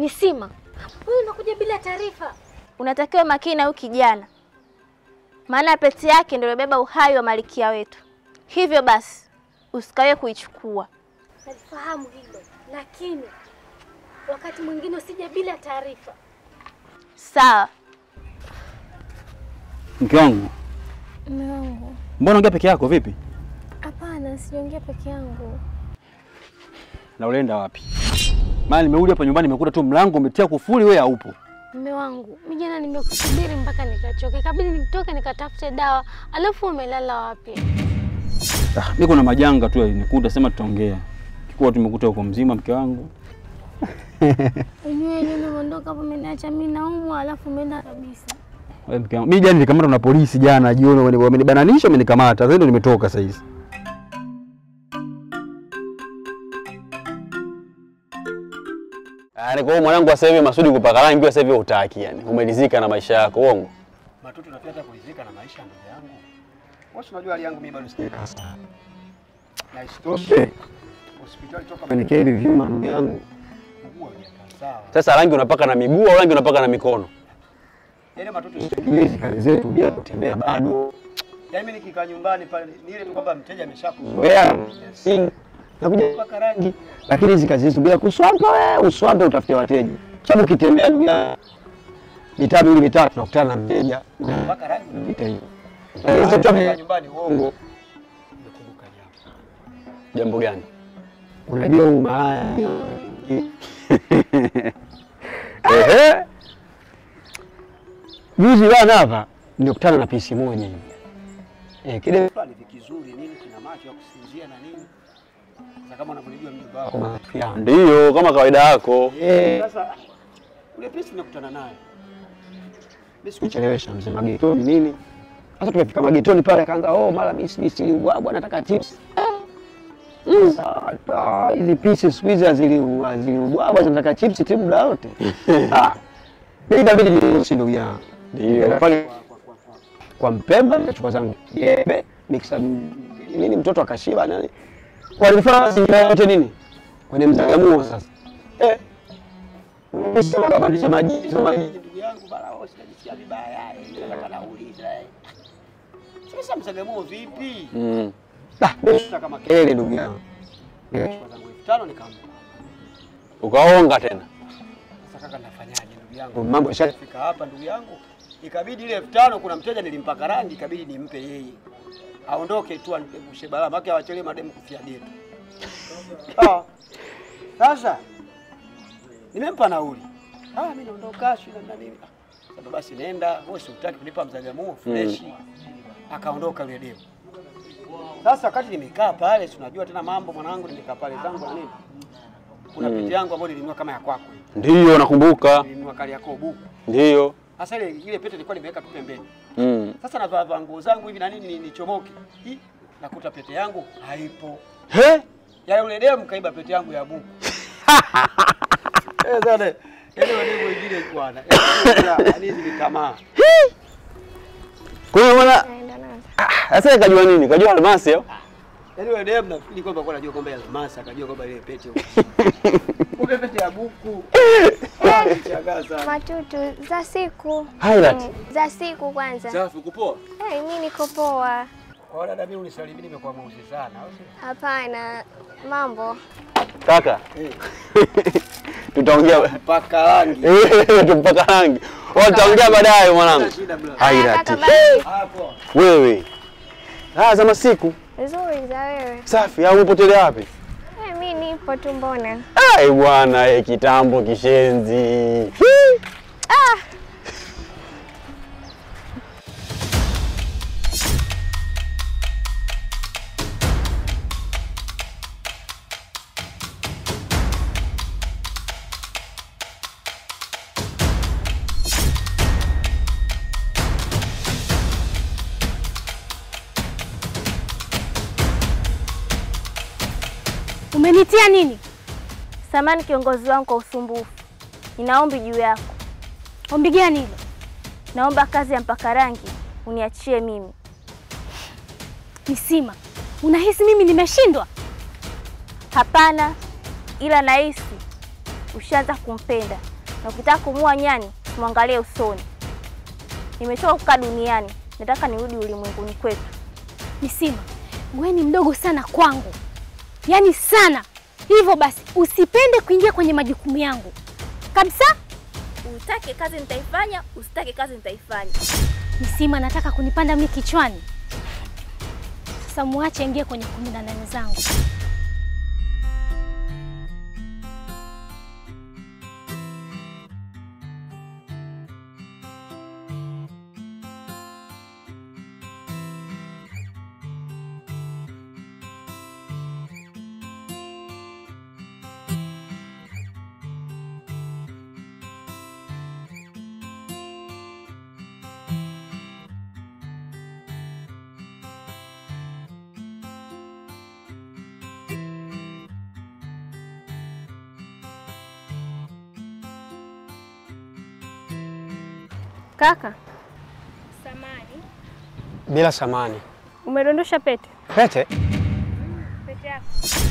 Nisima, wewe unakuja bila taarifa. Unatakiwa makini na huyu kijana, maana pete yake ndio ilobeba uhai wa malikia wetu. Hivyo basi usikawe kuichukua. Nalifahamu hilo, lakini wakati mwingine usije bila taarifa. Sawa. Mke wangu, Mume wangu, mbona ongea peke yako vipi? hapana, sijaongea peke yangu. Na ulienda wapi? Maana nimerudi hapa nyumbani nimekuta tu mlango umetia kufuli, wewe haupo. Mume wangu, mimi jana nimekusubiri mpaka nikachoka, ikabidi nitoke nikatafute dawa, alafu umelala wapi? Ah, mimi kuna majanga tu yalinikuta, sema tutaongea. Kikuwa tumekuta uko mzima mke wangu. Unyewe nini umeondoka hapo, umeniacha mimi naumwa, alafu umeenda kabisa. Wewe mke wangu. Mimi jana nilikamatwa na polisi jana jioni, wameni- wamenibananisha, wamenikamata. Sasa ndio nimetoka sasa hizi. Ah, kwa mwanangu sasa hivi Masudi kupaka rangi sasa hivi hutaki yani. Umelizika na maisha yako, uongo. Matutu na pia hata kulizika na maisha ndugu yangu. Wewe unajua hali yangu mimi bado sijakaa sawa. Na isitoshe hospitali toka Manikeli vyuma ndugu yangu. mguu haujakaa sawa. Sasa rangi unapaka na miguu au rangi unapaka na mikono? Yaani matutu Hizi kazi zetu bila kutembea bado. yaani mimi nikikaa nyumbani pale ni ile tu kwamba mteja ameshakuzoea. Wewe si nakuja kupaka rangi. Lakini hizi kazi zetu bila kuswampa wewe, uswampe utafute wateja. Sababu ukitembea ndugu yangu mitaa miwili mitatu nakutana na mteja. Mpaka rangi Vita hiyo. Yaani Sasa nikikaa nyumbani uongo. Uongo. Nimekumbuka jambo. Jambo gani? Unajua huu malaya. Ehe. Juzi bana hapa nilikutana na pisi moja hivi. Eh, kile Fulani vikizuri nini kina macho ya kusinzia na nini? Sasa kama unavyojua mjomba wako. kwa marafiki yangu. Ndiyo, kama kawaida yako. Eh, Sasa ule pisi nimekutana naye. Mimi siku kuchelewesha mzee magetoni nini. Sasa tumefika magetoni pale akaanza oh, mara mimi sijui siliubwabwa nataka chips. Mm. Ah, Hizi pisi siku hizi hazili- haziliubwabwa zinataka chips tu muda wote. Ah. Mimi inabidi niruhusu ndugu yangu. Ndiyo. Pale kwa Mpemba nikachukua zangu jembe miksa nini mtoto akashiba nani. Walifanya mazingira yote nini? Kwenye mzagamuo sasa. Eh. Sema kabadilisha maji, sema maji. ndugu yangu bana, oh, sinajisikia vibaya, eh, nataka nauliza. eh. Sasa msagamuo vipi? Mm. Ah, Sasa kama kelele ndugu yangu. Nikachukua zangu elfu tano nikampa. Ukaonga tena. Sasa kaka, nafanyaje ndugu yangu? Mambo yasha Fika hapa ndugu yangu, ikabidi ile elfu tano kuna mteja nilimpaka rangi, ikabidi nimpe yeye aondoke tu anipegushe balaa, maana awachele mademu kufia geto. Ah, Sasa nimempa nauli, ah, mimi naondoka sio na nini. Ah, Sasa basi nenda, wewe si utaki kunipa mzagamuo fresh. Akaondoka yule demu. Sasa wakati nimekaa pale, si unajua tena mambo mwanangu, nimekaa pale zangu na nini, kuna Mm. pete yangu ambayo nilinunua kama ya kwako, Ndiyo, nakumbuka. nilinunua kali yako buku Ndiyo. sasa ile ile pete nilikuwa nimeweka tu pembeni. Mm. Sasa navaa vaa nguo zangu hivi na nini ni- nichomoke. Hii nakuta pete yangu haipo. He? Yale ule demu kaiba pete yangu ya buku. Eh sana. Yaani wademu wengine bwana. Yaani hizi ni tamaa. Kwa hiyo bwana sasa kajua nini? Kajua almasi au? Yaani ule demu nafikiri kwamba alikuwa anajua kwamba ya almasi akajua kwamba ile pete. Kumbe pete ya buku. Ah, nishangaa sana. Matutu za siku Highlight. Mm, za siku kwanza. Safi kupoa. Hey, mi niko poa. Kwa dada mimi unisalimie nimekuwa mweusi sana. au sio? Hapana, mambo Kaka. Eh, Tutaongea paka rangi. Eh, tumpaka rangi. Oh, tutaongea baadaye mwanangu. Shida bla. Highlight. Kaka, basi. Hapo. Wewe. Ah, za masiku. nzuri za wewe. Safi, au umepotelea wapi? Hey, mi nipo tu mbona. Ai bwana, eh, kitambo kishenzi. Umenitia nini? Samani kiongozi wangu kwa usumbufu. Nina ombi juu yako. Ombi gani hilo? Naomba kazi ya mpaka rangi uniachie mimi. Nisima, unahisi mimi nimeshindwa? Hapana, ila nahisi ushaanza kumpenda na ukitaka kumua nyani mwangalie usoni. Nimechoka kukaa duniani, nataka nirudi ulimwenguni kwetu. Nisima, wewe ni mdogo sana kwangu, yaani sana. Hivyo basi usipende kuingia kwenye majukumu yangu kabisa. Utake kazi nitaifanya, usitake kazi nitaifanya. Nisima, nataka kunipanda mimi kichwani. Sasa muache ingie kwenye kumi na nane zangu. Kaka, Bila samani. umedondosha pete. Pete? Pete yako.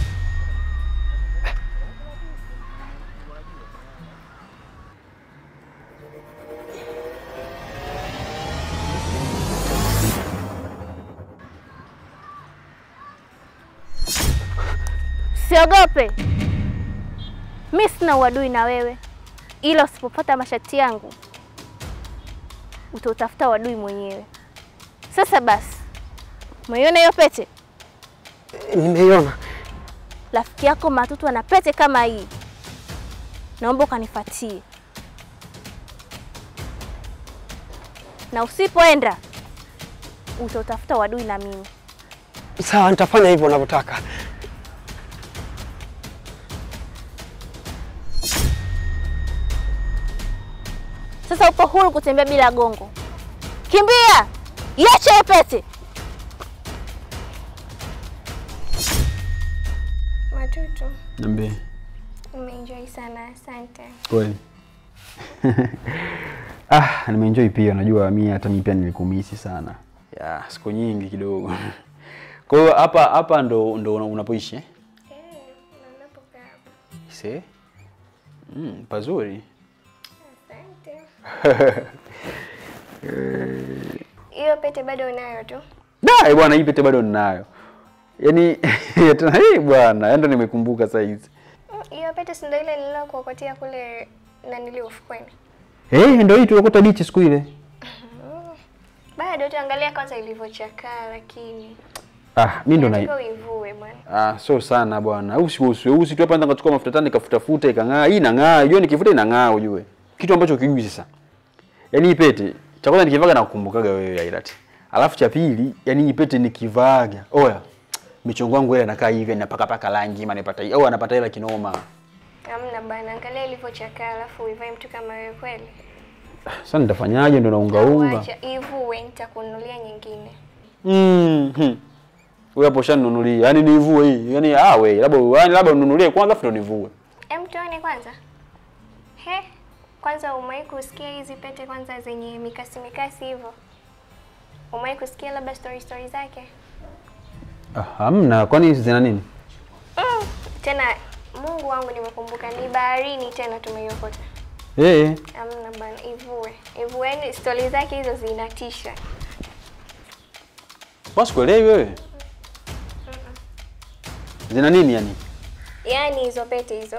Siogope, mi sina uadui na wewe, ila usipopata mashati yangu utautafuta uadui mwenyewe. Sasa basi, umeiona hiyo pete? Nimeiona. Rafiki yako Matutu ana pete kama hii, naomba ukanifuatie, na usipoenda utautafuta uadui na mimi. Sawa, nitafanya hivyo unavyotaka. Sasa upo huru kutembea bila gongo. Kimbia, iache hiyo pete. Matutu, Niambie. nimeenjoy sana, asante. Kweli. Ah, nimeenjoy pia. Unajua mimi hata mimi pia nilikumisi sana. Ya, siku nyingi kidogo. Kwa hiyo hapa hapa ndo ndo una- unapoishi eh? Eh, na unapokaa hapa. Se? Mm, pazuri. Asante. Hiyo pete bado unayo tu? Da, eh, bwana hii pete bado ninayo. Yaani tena hii bwana, yaani ndo nimekumbuka saa hizi. Mm, Hiyo pete si ndio ile nililokuokotea kule na nili ufukweni? Eh, ndio hii tulikuta beach siku ile. Bado tuangalia kwanza ilivyochakaa, lakini Ah, mimi ndo na nataka uivue bwana. Ah, so sana bwana. Usi usi usi tu hapa ndo nikachukua mafuta tani nikafutafuta ikang'aa. Hii inang'aa, unajua nikifuta inang'aa ujue. Kitu ambacho kijui sasa. Yaani hii pete, cha kwanza nikivaga na kukumbukaga wewe Ailati. Alafu cha pili, yaani hii pete nikivaga. Oya. Michongo yangu ile inakaa hivi napaka paka rangi maana nipata au anapata hela kinoma. Hamna bana, angalia ilivyochakaa alafu uivae mtu kama wewe kweli. Sasa nitafanyaje ndo naunga unga? Wacha ivue, nitakununulia nyingine. Mhm. Wewe hapo shaninunulia. Yaani nivue hii. Yaani ah we, labda yaani labda ununulie kwanza afu ndo nivue. Em, tuone kwanza. He, kwanza umewahi kusikia hizi pete kwanza zenye mikasi mikasi hivyo? Umewahi kusikia labda story story zake? Ah, hamna. Kwani hizi zina nini? Mm. Tena Mungu wangu nimekumbuka ni baharini tena tumeiokota. Eh. Amna bana, ivue. Ivue, yani stori zake hizo zinatisha. Basi kuelewi wewe. Zina nini yani? Yaani hizo pete hizo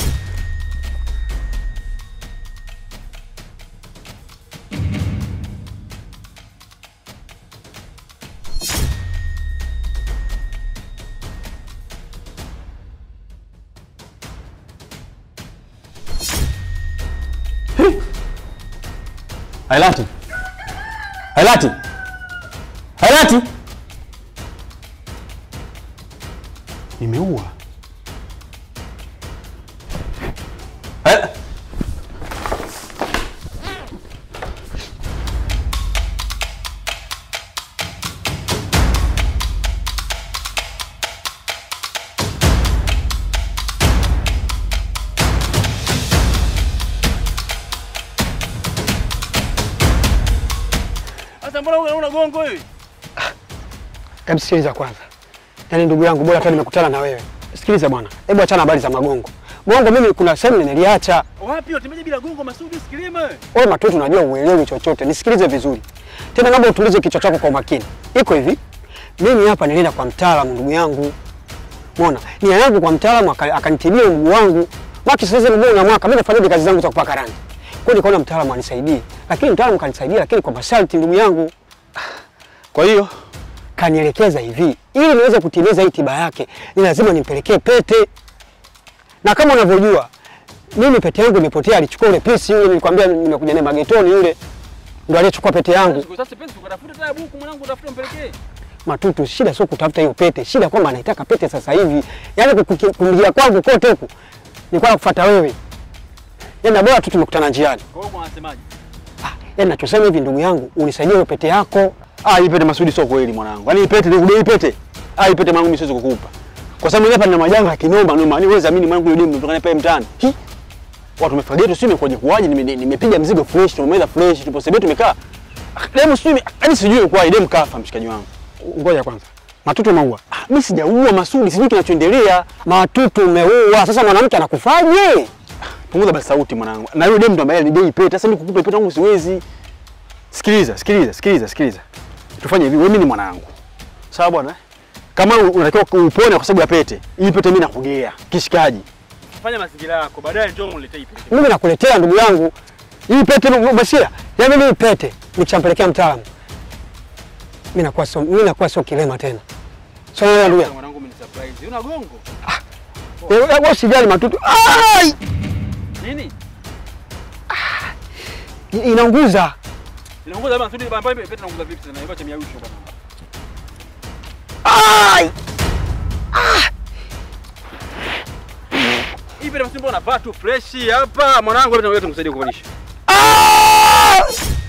Hailati. Hailati. Hailati. Nimeua. Hail- Sasa mbona una una gongo hivi? Hebu sikiliza kwanza, yaani ndugu yangu, bora hata nimekutana na wewe. Sikiliza bwana, hebu achana habari za magongo. Gongo mimi kuna sehemu niliacha. Wapi unatembeje bila gongo Masudi usikilime? Wewe Matutu, unajua uelewi chochote, nisikilize vizuri tena, naomba utulize kichwa chako kwa umakini. Iko hivi, mimi hapa nilienda kwa mtaalamu, ndugu yangu, umeona nia yangu kwa mtaalamu, aka- akanitibia mguu wangu maki. Sasa mguu na mwaka mimi nafanyaje kazi zangu za kupaka rangi, kwa hiyo nikaona mtaalamu anisaidie, lakini mtaalamu kanisaidia, lakini kwa masharti, ndugu yangu. Kwa hiyo Kanielekeza hivi, ili niweze kutimiza hii tiba yake, ni lazima nimpelekee pete, na kama unavyojua mimi pete yangu imepotea. Alichukua ule pisi yule, nilikwambia nimekuja naye magetoni, yule ndo aliyechukua pete yangu. sasa penzi ukatafuta taya buku mwanangu utafuta mpelekee. Matutu, shida sio kutafuta hiyo pete, shida kwamba anaitaka pete sasa hivi. Yaani kumjia kwangu kote huku nilikuwa nakufuata wewe, yaani na bora tu tumekutana njiani. Kwa hiyo unasemaje? Ah, yaani nachosema hivi, ndugu yangu, unisaidie hiyo pete yako. Ah, hii pete Masudi sio kweli mwanangu. Yaani hii pete nikudai pete. Ah, hii pete mwanangu mimi siwezi kukupa. Kwa sababu mimi hapa nina majanga ya kinoma noma. Yaani wewe zamini mwanangu yule demu mtokana pale mtaani. Hi. Watu wamefagia tu sio imekuja kuwaje nime- nimepiga mzigo fresh, tumemeza fresh, tupo sebe tumekaa. Ah, Demu sio yaani sijui kwa demu kafa mshikaji wangu. Ngoja kwanza, Matutu umeua? Ah, mimi sijaua Masudi, sijui kinachoendelea. Matutu umeua. Sasa mwanamke anakufaje? Punguza basi sauti mwanangu. Na yule demu ndo ambaye alidai pete. Sasa mimi kukupa pete yangu siwezi. Sikiliza, sikiliza, sikiliza, sikiliza. Tufanye hivi, wewe mimi ni mwanangu. Sawa bwana? Kama u- unatakiwa upone kwa sababu ya pete, hii pete mimi nakugea. Kishikaji. Fanya mazingira yako, baadaye njoo uniletee hii pete. Mimi nakuletea ndugu yangu hii pete nu- Bashira, yaani mimi hii pete nikishampelekea mtaalamu mimi nakuwa sio mimi nakuwa sio kilema tena. Sio wewe ndugu yangu. Mwanangu mimi ni surprise. Una gongo? Wewe wewe usijali Matutu. Ai! Nini? Inaunguza. Inaongoza bana, Masudi bana, pete inaongoza vipi tena? Ibache miausho bana. Ai! Hii pete Masudi mbona unavaa tu fresh hapa? Mwanangu, hebu nikusaidia kuvalisha. Ah!